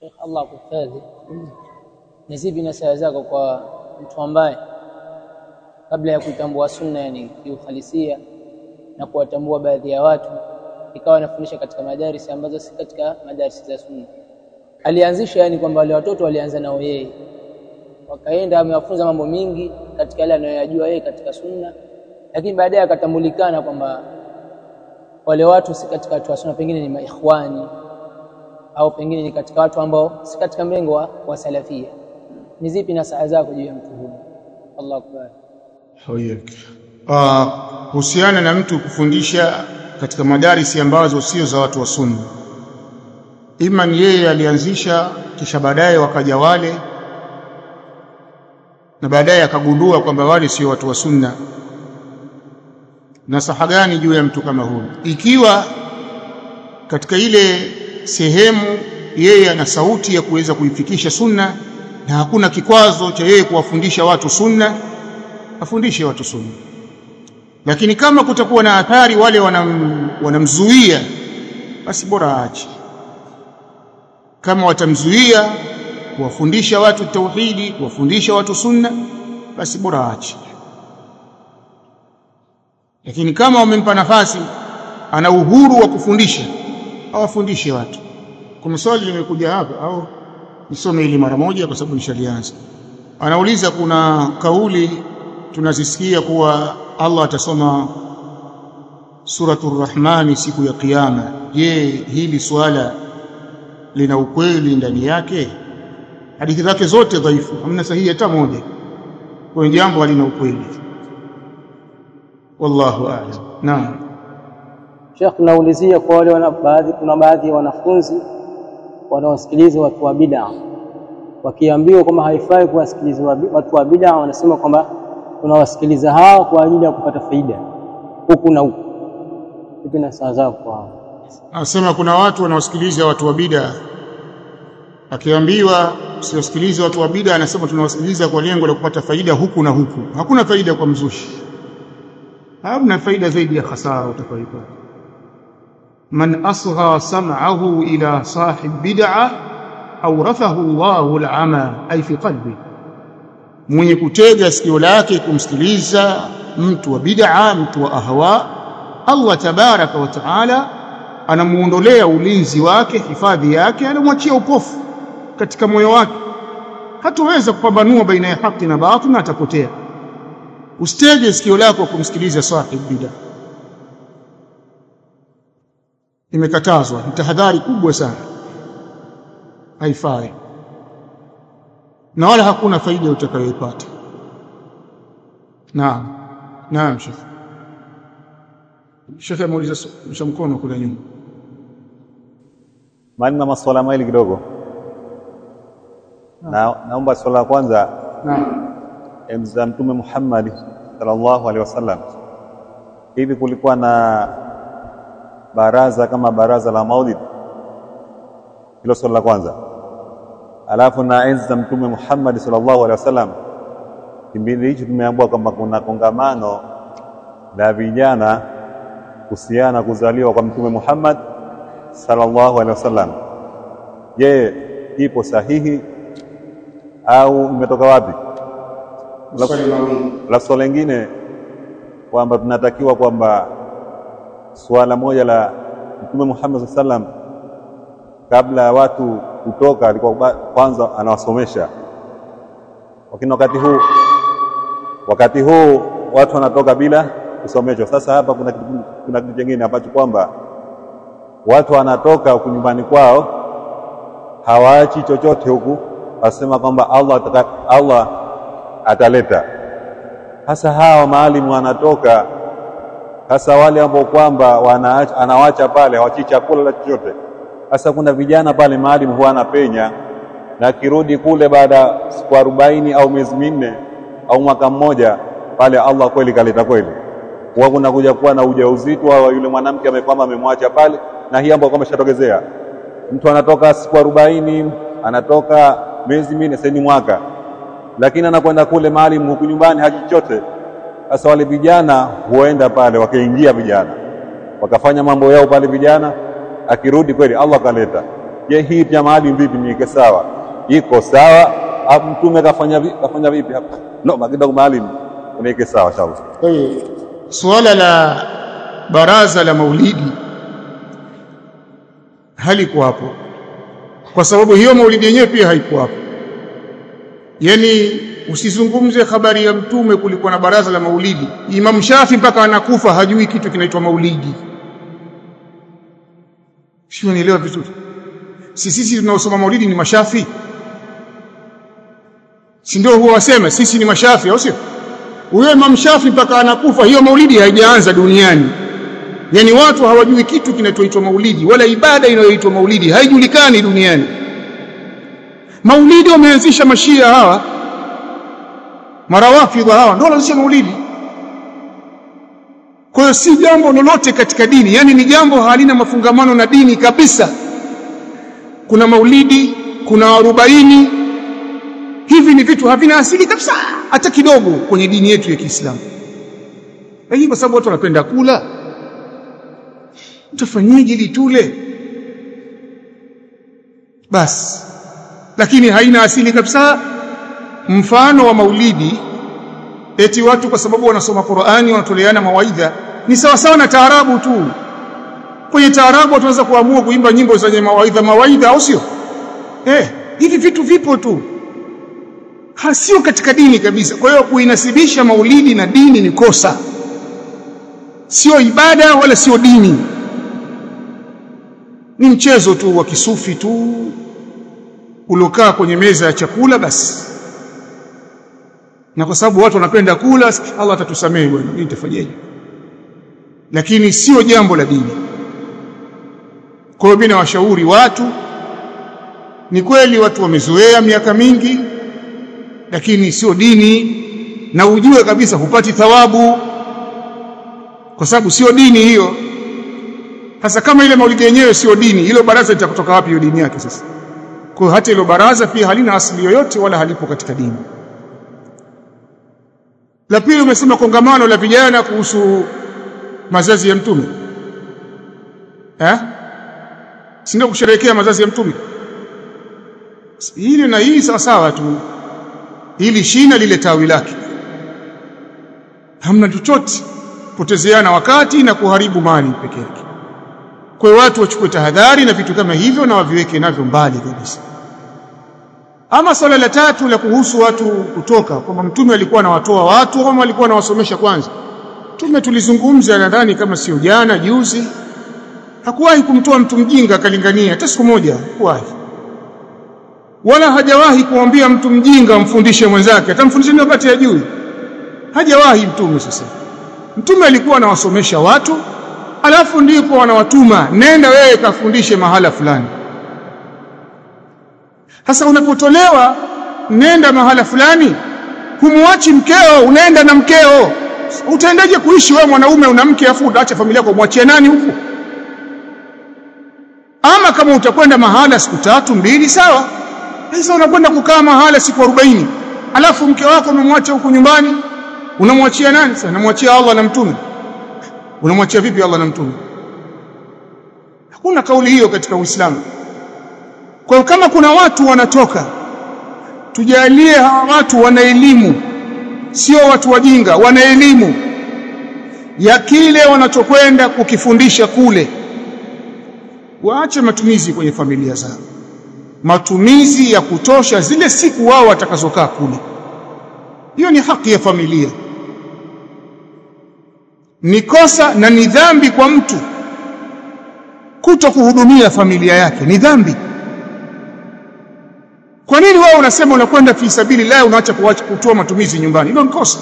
Sheikh Allah kuhifadhi ni zipi nasaha zako kwa mtu ambaye kabla ya kuitambua sunna yani kiuhalisia na kuwatambua baadhi ya watu ikawa anafundisha katika madarisi ambazo si katika madarisi za sunna alianzisha yani kwamba wale watoto walianza nao yeye wakaenda amewafunza mambo mingi katika yale anayoyajua yeye katika sunna lakini baadaye akatambulikana kwamba wale watu si katika watu wa sunna pengine ni maikhwani au pengine ni katika watu ambao si katika mlengo wa, wa salafia ni zipi nasaha zako juu ya mtu huyu Allah akbar kuhusiana na mtu kufundisha katika madarisi ambazo sio za watu wa sunna ima ni yeye alianzisha kisha baadaye wakaja wale na baadaye akagundua kwamba wale sio watu wa sunna nasaha gani juu ya mtu kama huyu ikiwa katika ile sehemu yeye ana sauti ya kuweza kuifikisha sunna na hakuna kikwazo cha yeye kuwafundisha watu sunna afundishe watu sunna lakini kama kutakuwa na athari wale wanam, wanamzuia basi bora aache kama watamzuia kuwafundisha watu tauhidi kuwafundisha watu sunna basi bora aache lakini kama wamempa nafasi ana uhuru wa kufundisha awafundishe watu kuna swali limekuja hapa au nisome ili mara moja kwa sababu nishalianza anauliza kuna kauli tunazisikia kuwa Allah atasoma suratul rahmani siku ya kiyama je hili swala lina ukweli ndani yake hadithi zake zote dhaifu hamna sahihi hata moja kwa jambo halina ukweli wallahu a'lam naam Sheikh tunaulizia kwa wale wana baadhi kuna baadhi ya wanafunzi wanaosikiliza watu wa bid'a wakiambiwa kwamba haifai kuwasikiliza watu wa bid'a wanasema kwamba tunawasikiliza hao kwa ajili ya kupata faida huku na huku hivi na saa zao kwa anasema kuna watu wanaosikiliza watu wa bid'a akiambiwa usiwasikilize watu wa bid'a anasema tunawasikiliza kwa lengo la kupata faida huku na huku hakuna faida kwa mzushi hamna faida zaidi ya hasara utakayoipata man asgha sam'ahu ila sahib bid'a awrathahu Allahu al'ama ay fi qalbi mwenye kutega sikio lake kumsikiliza mtu wa bid'a mtu wa ahwa Allah tabaraka wa taala anamuondolea ulinzi wake hifadhi yake anamwachia upofu katika moyo wake hataweza kupambanua baina ya haki na batil na atapotea usitege sikio lako kumsikiliza sahib bid'a imekatazwa ni tahadhari kubwa sana haifai na wala hakuna faida utakayoipata naam naam shekh shekh ameuliza msha mkono kule nyuma Mwalimu, na maswala mawili kidogo na, naomba swala la kwanza naam enzi za Mtume Muhammad sallallahu alaihi wasallam, hivi kulikuwa na baraza kama baraza la Maulid? Hilo swala la kwanza. Alafu na enzi za Mtume Muhammad sallallahu alaihi wasallam, kipindi hicho tumeambiwa kwamba kuna kongamano la vijana kuhusiana kuzaliwa kwa Mtume Muhammad sallallahu alaihi wasallam. Je, ipo sahihi au imetoka wapi? swali mawili la swala lingine kwamba tunatakiwa kwamba suala moja la Mtume Muhammad sallam kabla ya watu kutoka alikuwa ba- kwanza anawasomesha, lakini wakati huu wakati huu watu wanatoka bila kusomeshwa. Sasa hapa kuna kitu, kuna kitu kingine ambacho kwamba watu wanatoka huku nyumbani kwao hawaachi chochote huku, wasema kwamba Allah, ataka, Allah ataleta. Hasa hawa maalimu wanatoka hasa wale ambao kwamba wanaacha- anawacha pale hawachi chakula la chochote. Sasa kuna vijana pale maalimu huwa anapenya na akirudi kule baada ya siku arobaini au miezi minne au mwaka mmoja, pale Allah kweli kaleta kweli, huwa kuna kuja kuwa na ujauzito au yule mwanamke amekwamba amemwacha pale, na hii ambayo kwamba ishatokezea. Mtu anatoka siku arobaini anatoka miezi minne, sasa ni mwaka lakini anakwenda kule maalim huku nyumbani haji chochote. Sasa wale vijana huenda pale, wakaingia vijana wakafanya mambo yao pale, vijana akirudi kweli Allah kaleta. je hii pia maalim vipi niweke sawa iko sawa au mtume kafanya vipi kafanya vipi hapa no kidogo maalim uniweke sawa shauri Kwa hiyo suala la baraza la maulidi halikuwa hapo, kwa sababu hiyo maulidi yenyewe pia haikuwa hapo. Yaani usizungumze habari ya mtume kulikuwa na baraza la maulidi. Imam Shafi mpaka anakufa hajui kitu kinaitwa maulidi. Sio, nielewa vizuri. Si sisi tunaosoma maulidi ni mashafi, si ndio? Huwa wasema sisi ni mashafi, au sio? Huyo Imam Shafi mpaka anakufa, hiyo maulidi haijaanza duniani. Yaani watu hawajui kitu kinachoitwa maulidi, wala ibada inayoitwa maulidi haijulikani duniani. Maulidi wameanzisha mashia hawa marawafidha hawa ndio wanaanzisha maulidi. Kwa hiyo si jambo lolote katika dini, yaani ni jambo halina mafungamano na dini kabisa. Kuna maulidi, kuna arobaini, hivi ni vitu havina asili kabisa hata kidogo kwenye dini yetu ya Kiislamu. Lakini kwa sababu watu wanapenda kula, utafanyaje ili tule? Basi, lakini haina asili kabisa. Mfano wa maulidi, eti watu kwa sababu wanasoma Qur'ani wanatoleana mawaidha, ni sawa sawa na taarabu tu. Kwenye taarabu tunaweza kuamua kuimba nyimbo zenye mawaidha mawaidha, au sio? Eh, hivi vitu vipo tu hasio katika dini kabisa. Kwa hiyo kuinasibisha maulidi na dini ni kosa, sio ibada wala sio dini, ni mchezo tu wa kisufi tu uliokaa kwenye meza ya chakula basi. Na kwa sababu watu wanapenda kula, Allah atatusamehe bwana, mimi nitafanyaje? Lakini sio jambo la dini. Kwa hiyo mimi nawashauri watu, ni kweli watu wamezoea miaka mingi lakini sio dini, na ujue kabisa hupati thawabu kwa sababu sio dini hiyo. Sasa kama ile maulidi yenyewe sio dini, hilo baraza litakutoka wapi hiyo dini yake sasa? Kwa hiyo hata hilo baraza pia halina asili yoyote wala halipo katika dini. La pili, umesema kongamano la vijana kuhusu mazazi ya Mtume eh? si ndio kusherehekea mazazi ya Mtume? Hili na hii sawa sawa tu hili shina lile tawi lake, hamna chochote, potezeana wakati na kuharibu mali peke yake. Kwa hiyo watu wachukue tahadhari na vitu kama hivyo na waviweke navyo mbali kabisa. Ama swala la tatu la kuhusu watu kutoka, kwamba mtume alikuwa anawatoa watu ama alikuwa anawasomesha kwanza, mtume tulizungumza, nadhani kama sio jana, juzi, hakuwahi kumtoa mtu mjinga akalingania hata siku moja, hakuwahi wala hajawahi kumwambia mtu mjinga amfundishe mwenzake, atamfundisha nini wakati hajui? Hajawahi mtume. Sasa mtume alikuwa anawasomesha watu, alafu ndipo wanawatuma, nenda wewe kafundishe mahala fulani. Sasa unapotolewa nenda mahala fulani, humwachi mkeo, unaenda na mkeo. Utaendaje kuishi wewe mwanaume una mke afu utaacha familia yako, mwachie nani huku? Ama kama utakwenda mahala siku tatu mbili, sawa sasa unakwenda kukaa mahala siku arobaini alafu mke wako umemwacha huku nyumbani, unamwachia nani? Sasa unamwachia Allah na mtume. Unamwachia vipi Allah na mtume? Hakuna kauli hiyo katika Uislamu. Kwa hiyo kama kuna watu wanatoka, tujalie hawa watu wana elimu, sio watu wajinga, wana elimu ya kile wanachokwenda kukifundisha kule. Waache matumizi kwenye familia zao matumizi ya kutosha zile siku wao watakazokaa kule. Hiyo ni haki ya familia. Ni kosa na ni dhambi kwa mtu kuto kuhudumia familia yake, ni dhambi. Kwa nini wewe unasema unakwenda fi sabilillah, unaacha kutoa matumizi nyumbani? Hilo ni kosa.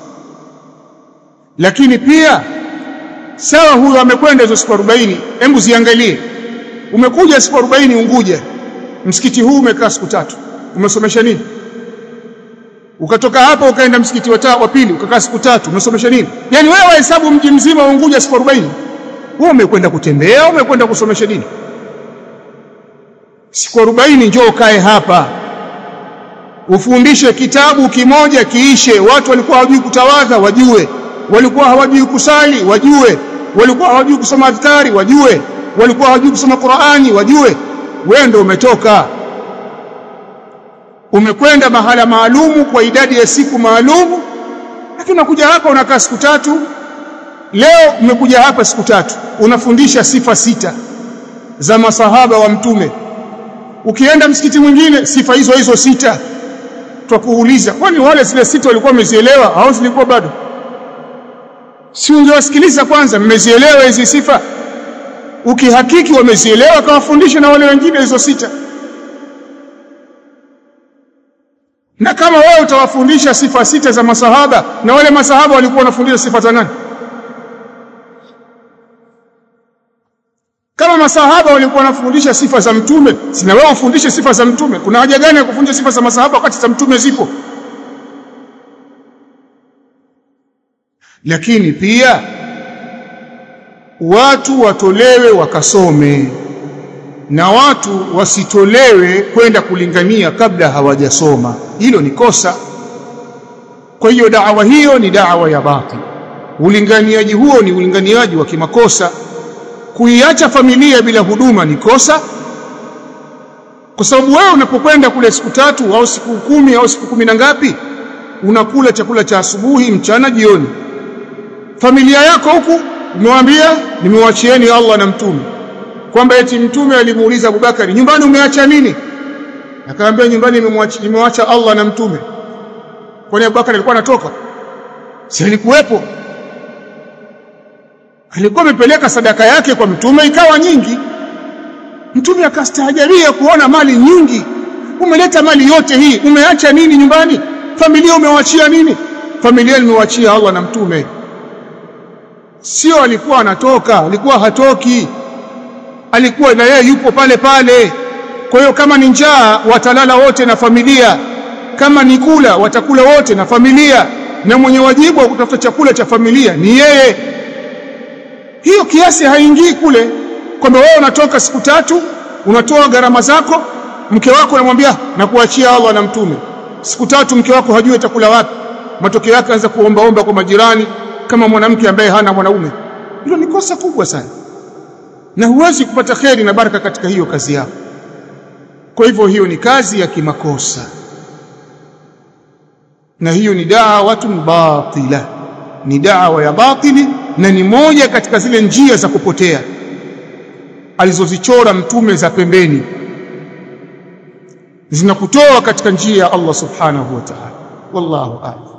Lakini pia sawa, huyo amekwenda hizo siku 40, hebu ziangalie. Umekuja siku 40 Unguja, msikiti huu umekaa siku tatu, umesomesha nini? Ukatoka hapa ukaenda msikiti wa wa pili ukakaa siku tatu, umesomesha nini? Yaani wewe wahesabu mji mzima wa Unguja siku 40, wewe umekwenda kutembea, umekwenda kusomesha nini? Siku 40 njoo ukae hapa ufundishe kitabu kimoja kiishe. Watu walikuwa hawajui kutawadha, wajue. Walikuwa hawajui kusali, wajue. Walikuwa hawajui kusoma adhkari, wajue. Walikuwa hawajui kusoma Qur'ani, wajue wewe ndio umetoka umekwenda mahala maalumu kwa idadi ya siku maalumu lakini unakuja hapa unakaa siku tatu leo umekuja hapa siku tatu unafundisha sifa sita za masahaba wa mtume ukienda msikiti mwingine sifa hizo hizo sita twakuuliza kwani wale zile sita walikuwa wamezielewa au zilikuwa bado si ungewasikiliza kwanza mmezielewa hizi sifa ukihakiki wamezielewa kawafundisha na wale wengine hizo sita na kama wewe utawafundisha sifa sita za masahaba na wale masahaba walikuwa wanafundisha sifa za nani kama masahaba walikuwa wanafundisha sifa za mtume sina wewe ufundishe sifa za mtume kuna haja gani ya kufundisha sifa za masahaba wakati za mtume zipo lakini pia watu watolewe wakasome na watu wasitolewe kwenda kulingania kabla hawajasoma hilo ni kosa kwa hiyo da'wa hiyo ni da'wa ya batil ulinganiaji huo ni ulinganiaji wa kimakosa kuiacha familia bila huduma ni kosa kwa sababu wewe unapokwenda kule siku tatu au siku kumi au siku kumi na ngapi unakula chakula cha asubuhi mchana jioni familia yako huku umewambia nimewachieni Allah na mtume kwamba eti mtume alimuuliza Abubakari nyumbani umeacha nini akamwambia nyumbani nimewacha Allah na mtume kwani Abubakari alikuwa anatoka si alikuwepo alikuwa amepeleka sadaka yake kwa mtume ikawa nyingi mtume akastaajabia kuona mali nyingi umeleta mali yote hii umeacha nini nyumbani familia umewachia nini familia nimewachia Allah na mtume sio alikuwa anatoka alikuwa hatoki alikuwa na yeye yupo pale pale kwa hiyo kama ni njaa watalala wote na familia kama ni kula watakula wote na familia na mwenye wajibu wa kutafuta chakula cha familia ni yeye hiyo kiasi haingii kule kwamba wewe unatoka siku tatu unatoa gharama zako mke wako anamwambia na kuachia Allah na mtume siku tatu mke wako hajui atakula wapi matokeo yake anza kuombaomba kwa majirani kama mwanamke ambaye hana mwanaume hilo ni kosa kubwa sana na huwezi kupata kheri na baraka katika hiyo kazi yako kwa hivyo hiyo ni kazi ya kimakosa na hiyo ni da'watun batila ni da'wa ya batili na ni moja katika zile njia za kupotea alizozichora mtume za pembeni zinakutoa katika njia ya Allah subhanahu wa ta'ala wallahu a'lam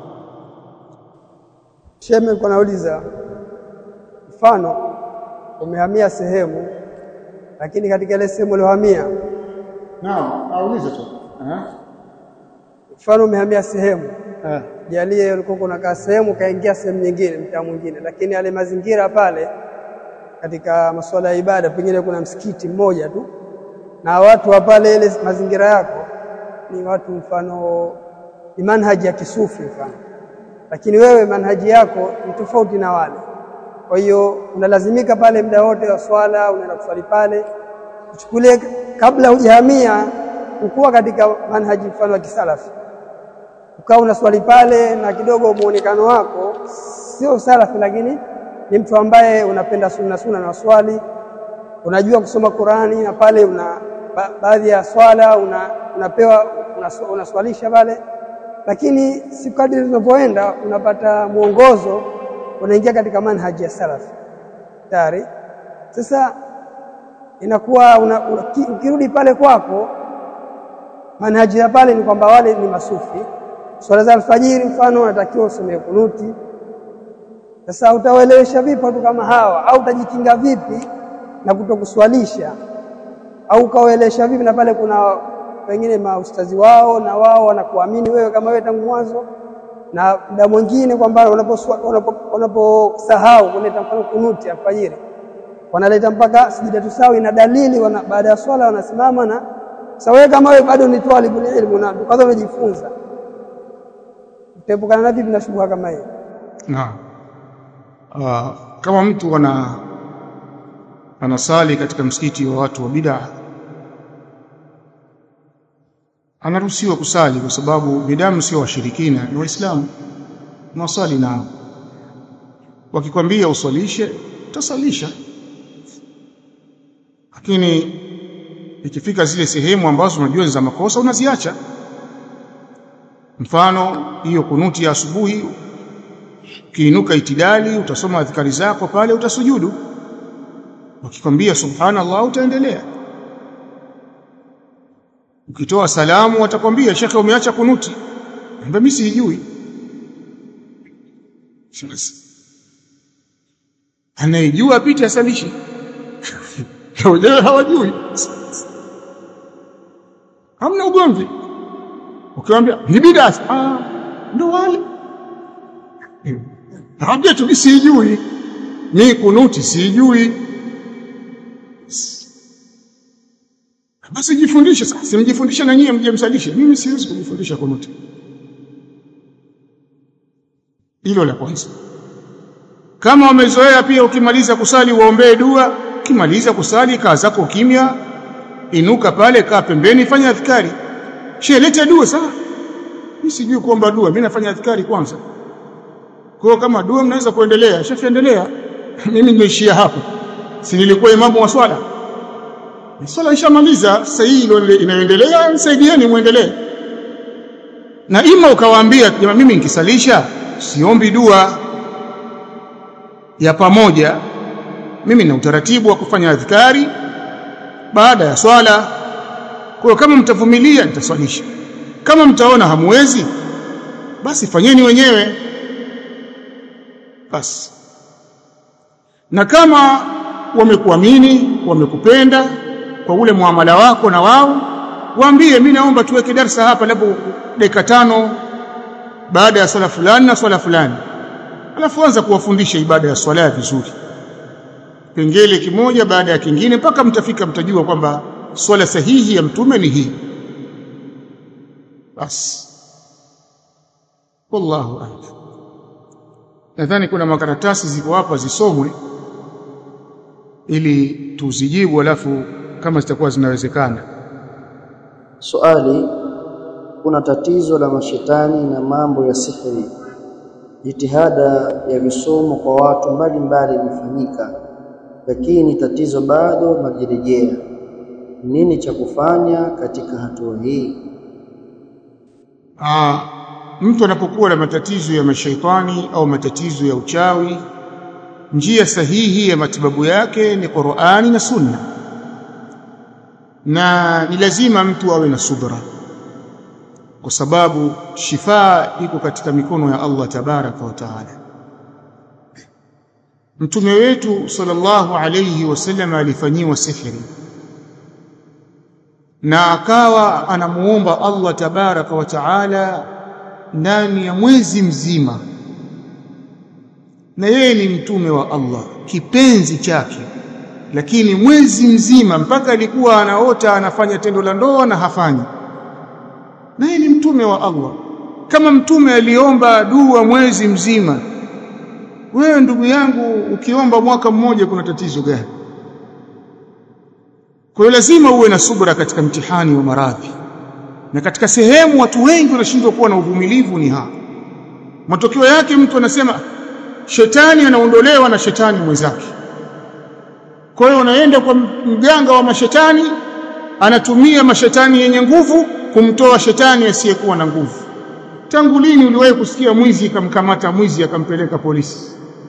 Sheme nilikuwa nauliza mfano umehamia sehemu lakini katika ile sehemu uliohamia naam aulize tu mfano umehamia sehemu jalie ulikuwa unakaa sehemu kaingia sehemu nyingine mtaa mwingine lakini yale mazingira pale katika masuala ya ibada pengine kuna msikiti mmoja tu na watu wa pale ile mazingira yako ni watu mfano ni manhaji ya kisufi mfano lakini wewe manhaji yako ni tofauti na wale kwa hiyo unalazimika pale muda wote wa swala unaenda kuswali pale uchukulie kabla hujahamia ukuwa katika manhaji mfano wa kisalafi ukawa unaswali pale na kidogo muonekano wako sio salafi lakini ni mtu ambaye unapenda sunna sunna na swali unajua kusoma Qurani na pale una ba, baadhi ya swala una, unapewa unaswalisha pale lakini siku kadri zinapoenda unapata mwongozo unaingia katika manhaji ya salafi tayari sasa inakuwa una, una, ukirudi pale kwako manhaji ya pale ni kwamba wale ni masufi swala za alfajiri mfano unatakiwa usome kunuti sasa utawaelewesha vipi watu kama hawa au utajikinga vipi na kutokuswalisha au ukawaelewesha vipi na pale kuna pengine maustazi wao na wao wanakuamini wewe kama wewe tangu mwanzo na muda mwingine kwamba unaposahau kuleta mfano kunuti alfajiri wanaleta mpaka sijidatu sawi na dalili wana, baada ya swala wanasimama na sasa wewe kama wewe bado ni talibul ilmu na kwanza unajifunza utaepukana na vipi na shubha kama hiyo naam uh, kama mtu ana anasali katika msikiti wa watu wa bid'a anaruhusiwa kusali kwa sababu bidamu sio washirikina ni waislamu nawasali nao wakikwambia uswalishe utasalisha lakini ikifika zile sehemu ambazo unajua za makosa unaziacha mfano hiyo kunuti ya asubuhi ukiinuka itidali utasoma adhikari zako pale utasujudu ukikwambia subhanallah utaendelea ukitoa salamu watakwambia shekhe umeacha kunuti mbona mimi sijui anayejua apite asalishi wenyewe hawajui hamna ugomvi ukiwaambia ni bid'a ah ndo wale Habia tu sijui mimi kunuti sijui basi jifundishe sasa simjifundishe na nyie mje msalishe mimi siwezi kujifundisha kunuti hilo la kwanza kama wamezoea pia ukimaliza kusali uombee dua ukimaliza kusali kaa zako kimya inuka pale kaa pembeni fanya adhikari she leta dua sawa mimi sijui kuomba dua mimi nafanya adhikari kwanza kwa kama dua mnaweza kuendelea shefe endelea mimi nimeishia hapo si nilikuwa imamu wa swala swala ishamaliza sasa hii ndio inayoendelea nisaidieni muendelee na ima ukawaambia jamaa mimi nikisalisha siombi dua ya pamoja mimi na utaratibu wa kufanya adhikari baada ya swala kwa kama mtavumilia nitaswalisha kama mtaona hamwezi basi fanyeni wenyewe basi na kama wamekuamini wamekupenda kwa ule muamala wako na wao waambie mimi naomba tuweke darsa hapa labda dakika tano baada ya swala fulani na swala fulani alafu anza kuwafundisha ibada ya swala vizuri kengele kimoja baada ya kingine mpaka mtafika mtajua kwamba swala sahihi ya mtume ni hii basi wallahu a'lam nadhani kuna makaratasi ziko hapa zisomwe ili tuzijibu alafu kama zitakuwa zinawezekana Swali, kuna tatizo la mashetani na mambo ya sihiri. Jitihada ya visomo kwa watu mbalimbali imefanyika, lakini tatizo bado linajirejea. Nini cha kufanya katika hatua hii? Aa, mtu anapokuwa na matatizo ya mashaitani au matatizo ya uchawi njia sahihi ya matibabu yake ni Qur'ani na Sunna na ni lazima mtu awe na subra kwa sababu shifaa iko katika mikono ya Allah tabaraka wa taala mtume wetu sallallahu alayhi wasallam alifanyiwa sihiri na akawa anamuomba Allah tabaraka wa taala ndani ya mwezi mzima na yeye ni mtume wa Allah kipenzi chake lakini mwezi mzima mpaka alikuwa anaota anafanya tendo la ndoa na hafanyi naye ni mtume wa Allah kama mtume aliomba dua mwezi mzima wewe ndugu yangu ukiomba mwaka mmoja kuna tatizo gani kwa hiyo lazima uwe na subra katika mtihani wa maradhi na katika sehemu watu wengi wanashindwa kuwa na uvumilivu ni hapa matokeo yake mtu anasema shetani anaondolewa na shetani mwenzake kwa hiyo unaenda kwa mganga wa mashetani anatumia mashetani yenye nguvu kumtoa shetani asiyekuwa na nguvu tangu lini uliwahi kusikia mwizi ikamkamata mwizi akampeleka polisi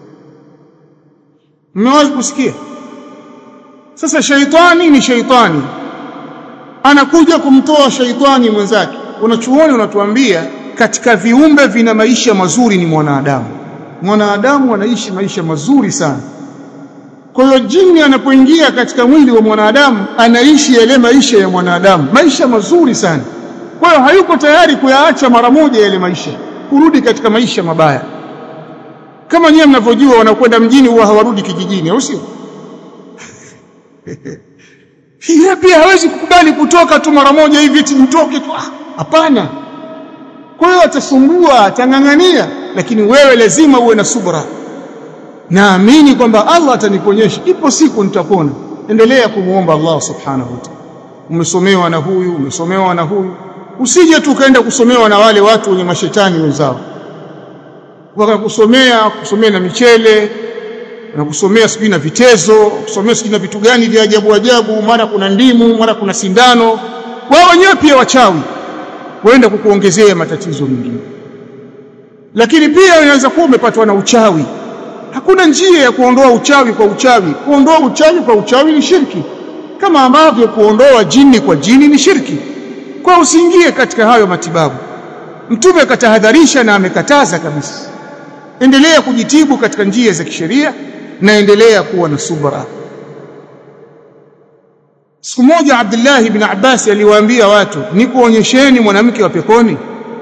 mmewahi kusikia sasa shaitani ni shaitani anakuja kumtoa shaitani mwenzake unachuoni unatuambia katika viumbe vina maisha mazuri ni mwanadamu mwanadamu anaishi maisha mazuri sana kwa hiyo jini anapoingia katika mwili wa mwanadamu anaishi yale maisha ya mwanadamu maisha mazuri sana kwa hiyo hayuko tayari kuyaacha mara moja yale maisha kurudi katika maisha mabaya kama nyewe mnavyojua wanakwenda mjini huwa hawarudi kijijini au sio yeye pia hawezi kukubali kutoka tu mara moja hivi eti mtoke tu hapana kwa hiyo atasumbua atang'ang'ania lakini wewe lazima uwe na subra naamini kwamba Allah ataniponyesha ipo siku nitapona endelea kumuomba Allah subhanahu wa ta'ala umesomewa na huyu umesomewa na huyu usije tu kaenda kusomewa na wale watu wenye mashetani wenzao wakakusomea kusomea na michele wanakusomea sijui na vitezo kusomea sijui na vitu gani vya ajabu ajabu mara kuna ndimu mara kuna sindano wao wenyewe pia wachawi waenda kukuongezea matatizo mengine lakini pia unaweza kuwa umepatwa na uchawi hakuna njia ya kuondoa uchawi kwa uchawi kuondoa uchawi kwa uchawi ni shirki kama ambavyo kuondoa jini kwa jini ni shirki kwa usiingie katika hayo matibabu mtume akatahadharisha na amekataza kabisa endelea kujitibu katika njia za kisheria na endelea kuwa na subra siku moja Abdullah ibn Abbas aliwaambia watu nikuonyesheni mwanamke wa peponi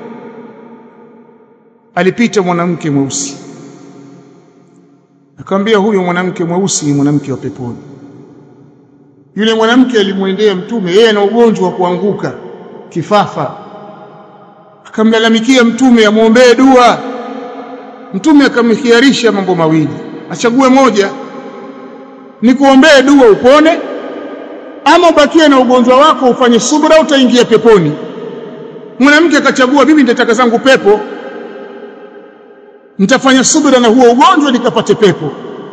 alipita mwanamke mweusi akamwambia huyo mwanamke mweusi ni mwanamke wa peponi yule mwanamke alimwendea mtume yeye ana ugonjwa wa kuanguka kifafa akamlalamikia mtume amwombee dua mtume akamkhiarisha mambo mawili achague moja ni kuombee dua upone ama ubakie na ugonjwa wako ufanye subra utaingia peponi mwanamke akachagua mimi nitataka zangu pepo nitafanya subra na huo ugonjwa nikapate pepo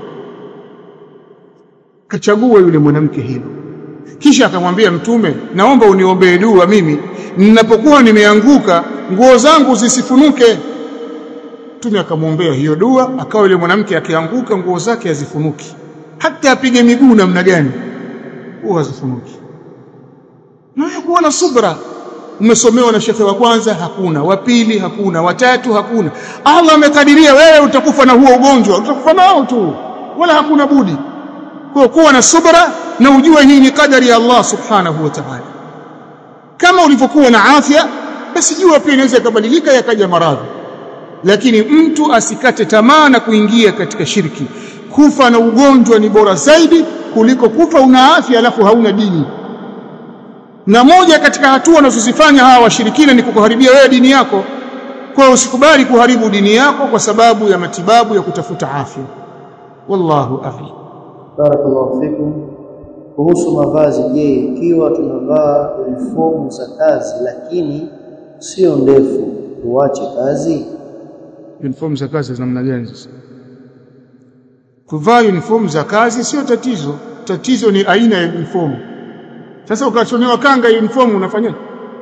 kachagua yule mwanamke hilo kisha akamwambia mtume naomba uniombee dua mimi ninapokuwa nimeanguka nguo zangu zisifunuke mtume akamwombea hiyo dua akawa yule mwanamke akianguka nguo zake hazifunuki hata apige miguu namna gani nguo hazifunuki na kuwa na subra umesomewa na shekhe wa kwanza hakuna wa pili hakuna wa tatu hakuna Allah amekadiria wewe utakufa na huo ugonjwa utakufa nao tu wala hakuna budi kwa kuwa na subra na ujue hii ni kadari ya Allah subhanahu wa ta'ala kama ulivyokuwa na afya basi jua pia inaweza kubadilika yakaja maradhi lakini mtu asikate tamaa na kuingia katika shirki kufa na ugonjwa ni bora zaidi kuliko kufa una afya alafu hauna dini na moja katika hatua wanazozifanya hawa washirikina ni kukuharibia wewe dini yako kwa usikubali kuharibu dini yako kwa sababu ya matibabu ya kutafuta afya wallahu a'lam barakallahu fikum kuhusu mavazi je ikiwa tunavaa uniformu za kazi lakini sio ndefu tuache kazi uniform za kazi za namna gani sasa kuvaa uniform za kazi sio tatizo tatizo ni aina ya uniform sasa ukachonewa kanga ya uniform unafanyaje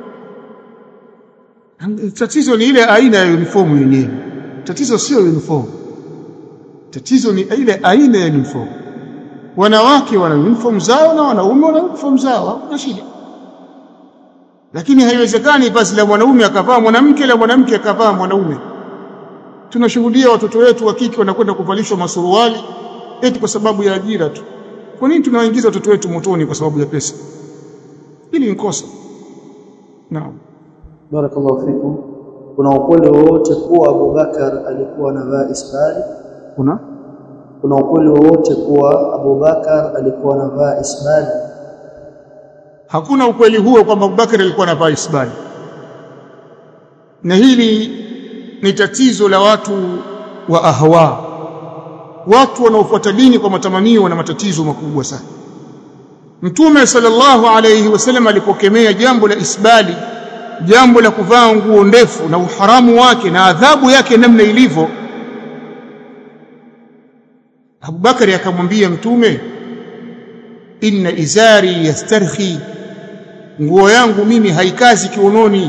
tatizo ni ile aina ya uniform yenyewe tatizo sio uniform tatizo ni ile aina ya uniform wanawake wana uniform zao na wanaume wana uniform zao hakuna shida lakini haiwezekani basi la mwanaume akavaa mwanamke la mwanamke akavaa mwanaume tunashuhudia watoto wetu wa kike wanakwenda kuvalishwa masuruali eti kwa sababu ya ajira tu kwa nini tunawaingiza watoto wetu motoni kwa sababu ya pesa hili ni kosa naam barakallahu fikum kuna ukweli wowote kuwa Abubakar alikuwa anavaa isbali kuna kuna ukweli wowote kuwa Abubakar alikuwa anavaa isbali hakuna ukweli huo kwamba Abubakar alikuwa anavaa isbali na hili ni tatizo la watu wa ahwa watu wanaofuata dini kwa matamanio na matatizo makubwa sana Mtume sallallahu alayhi wasallam alipokemea jambo la isbali jambo la kuvaa nguo ndefu na uharamu wake na adhabu yake namna ilivyo Abubakari akamwambia mtume inna izari yastarhi nguo yangu mimi haikazi kiunoni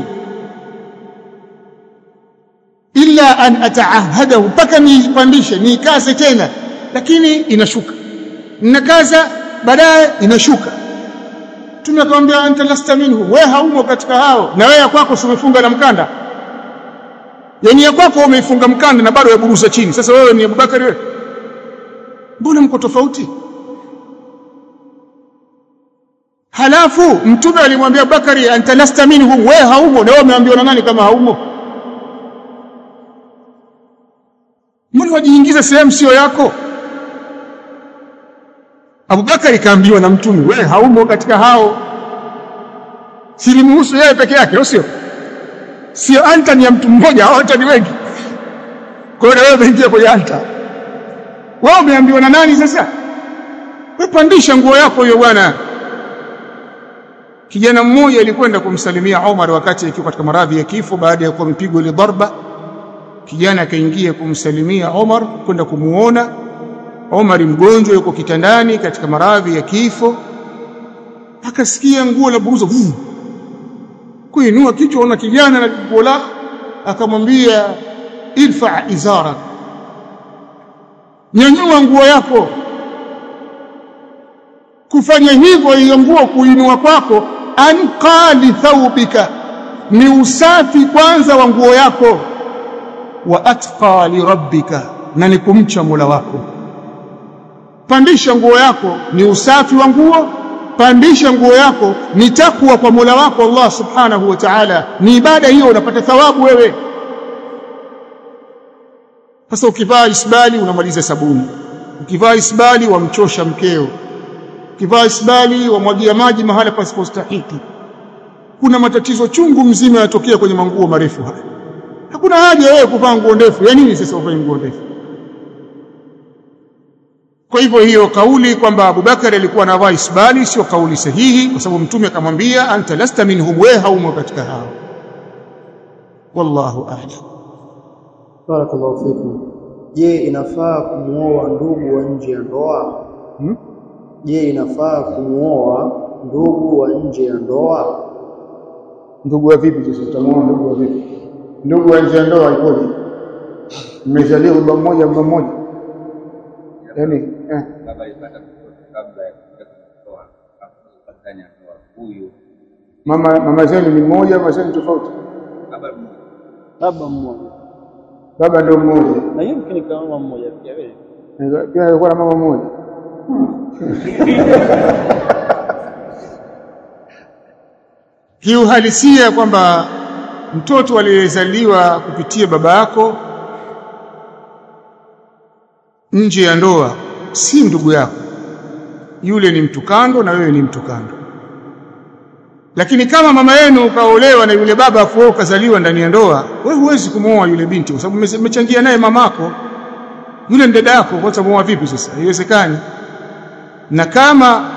illa an ataahadahu mpaka niipandishe niikaze tena lakini inashuka ninakaza baadaye inashuka mtume akamwambia anta lasta minhu wewe haumo katika hao na wewe kwako umefunga na mkanda yani ya kwako umeifunga mkanda na bado yaburuza chini sasa wewe ni Abubakar wewe mbona mko tofauti halafu mtume alimwambia Bakari anta lasta minhum wewe haumo na wewe umeambiwa na nani kama haumo mbona wajiingiza sehemu sio yako Abubakari kaambiwa na mtume wewe haumo katika hao silimuhusu yeye peke yake sio sio anta ni ya mtu mmoja au anta ni wengi kwa hiyo wewe umeingia kwenye anta wewe umeambiwa na nani sasa wewe pandisha nguo yako hiyo bwana kijana mmoja alikwenda kumsalimia Omar wakati akiwa katika maradhi ya kifo baada ya kuwa mpigwa ile dharba kijana akaingia kumsalimia Omar kwenda kumuona Omar mgonjwa yuko kitandani katika maradhi ya kifo akasikia nguo la buruza vum kuinua kichwa ona kijana na nguo la akamwambia irfa izara nyanyua nguo yako kufanya hivyo hiyo nguo kuinua kwako anqa li thawbika ni usafi kwanza wa nguo yako wa atqa li rabbika na ni kumcha Mola wako pandisha nguo yako ni usafi wa nguo pandisha nguo yako ni takwa kwa Mola wako Allah subhanahu wa ta'ala ni ibada hiyo unapata thawabu wewe sasa ukivaa isbali unamaliza sabuni ukivaa isbali wamchosha mkeo ukivaa isbali wamwagia maji mahala pasipostahiki kuna matatizo chungu mzima yatokea kwenye manguo marefu haya hakuna haja wewe kuvaa nguo ndefu ya nini sasa uvae nguo ndefu kwa hivyo hiyo kauli kwamba Abubakar alikuwa anavaa isbali sio kauli sahihi kwa sababu mtume akamwambia anta lasta minhum wewe haumo katika hao wallahu a'lam barakallahu fikum je inafaa kumuoa ndugu wa nje ya ndoa hmm? je inafaa kumuoa ndugu wa nje ya ndoa ndugu wa vipi sasa utamuoa ndugu wa vipi ndugu wa nje ya ndoa ikoje mmezaliwa baba mmoja baba mmoja yani eh. baba alipata mtoto kabla ya kuja kumtoa hapo ndani ya ndoa huyu mama mama zenu ni mmoja mama zenu tofauti baba mmoja baba mmoja baba ndio mmoja na yumkini kama mama mmoja pia vile pia alikuwa na mama mmoja kiuhalisia kwamba mtoto aliyezaliwa kupitia baba yako nje ya ndoa si ndugu yako yule ni mtu kando na wewe ni mtu kando lakini kama mama yenu ukaolewa na yule baba afu wewe ukazaliwa ndani ya ndoa wewe huwezi kumwoa yule binti kwa sababu mmechangia naye mamako yule ni dada yako kwa sababu vipi sasa haiwezekani na kama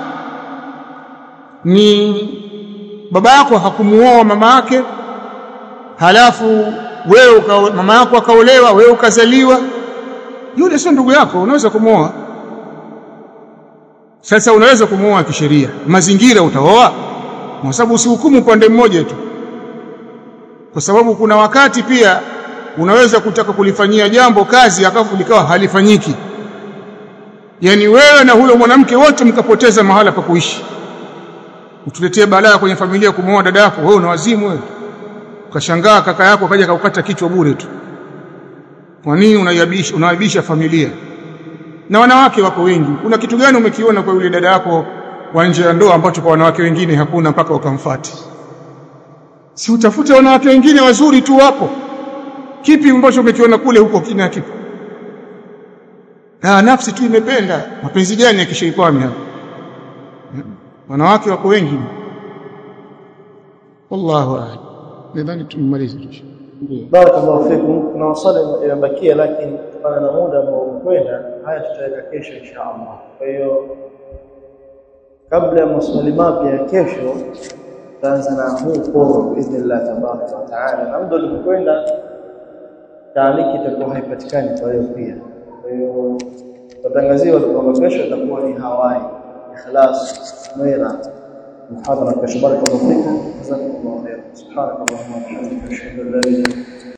ni baba yako hakumuoa mama yake halafu wewe uka, mama yako akaolewa wewe ukazaliwa yule sio ndugu yako unaweza kumuoa sasa unaweza kumuoa kisheria mazingira utaoa kwa sababu usihukumu upande mmoja tu kwa sababu kuna wakati pia unaweza kutaka kulifanyia jambo kazi akafu likawa halifanyiki yani wewe na huyo mwanamke wote mkapoteza mahala pa kuishi utuletee balaa kwenye familia kumuoa dada yako wewe unawazimu wewe ukashangaa kaka yako kaja kaukata kichwa bure tu kwa nini unaibisha unaibisha familia na wanawake wako wengi kuna kitu gani umekiona kwa yule dada yako wa nje ya ndoa ambacho kwa wanawake wengine hakuna mpaka ukamfuate si utafute wanawake wengine wazuri tu wapo kipi ambacho umekiona kule huko kina kipo na nafsi tu imependa mapenzi gani ya kishaitani hapo wanawake wako wengi wallahu a'lam nadhani tumalize tu barakallahu fikum kuna maswali yamebakia lakini kutokana na muda ambao umekwenda haya tutaweka kesho insha Allah kwa hiyo kabla ya maswali mapya ya kesho tutaanza na huu koro biidhnillah tabaraka wa taala na muda ulipokwenda taaliki itakuwa haipatikani kwa hiyo pia kwa hiyo tutangazia kwamba kesho itakuwa ni Hawaii ikhlas mera محاضرة كشبارك الله فيكم جزاكم الله خير سبحانك اللهم وبحمدك أشهد أن لا إله إلا أنت